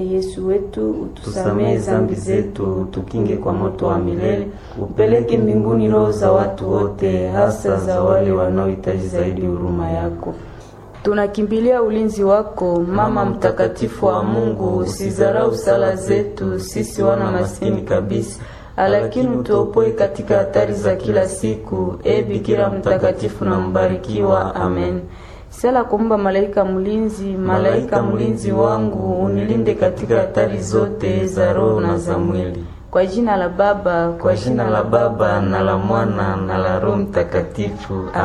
Yesu wetu, utusamehe zambi zetu, tukinge kwa moto wa milele, upeleke mbinguni roho za watu wote, hasa za wale wanaohitaji zaidi huruma yako. Tunakimbilia ulinzi wako, Mama mtakatifu wa Mungu. Usizarau sala zetu sisi wana maskini kabisa, lakini utuopoe katika hatari za kila siku. E Bikira mtakatifu na mbarikiwa, amen. Sala kumba malaika mlinzi, malaika mlinzi wangu, unilinde katika hatari zote za roho na za mwili. Kwa jina la Baba, Kwa jina la Baba na la Mwana na la Roho Mtakatifu.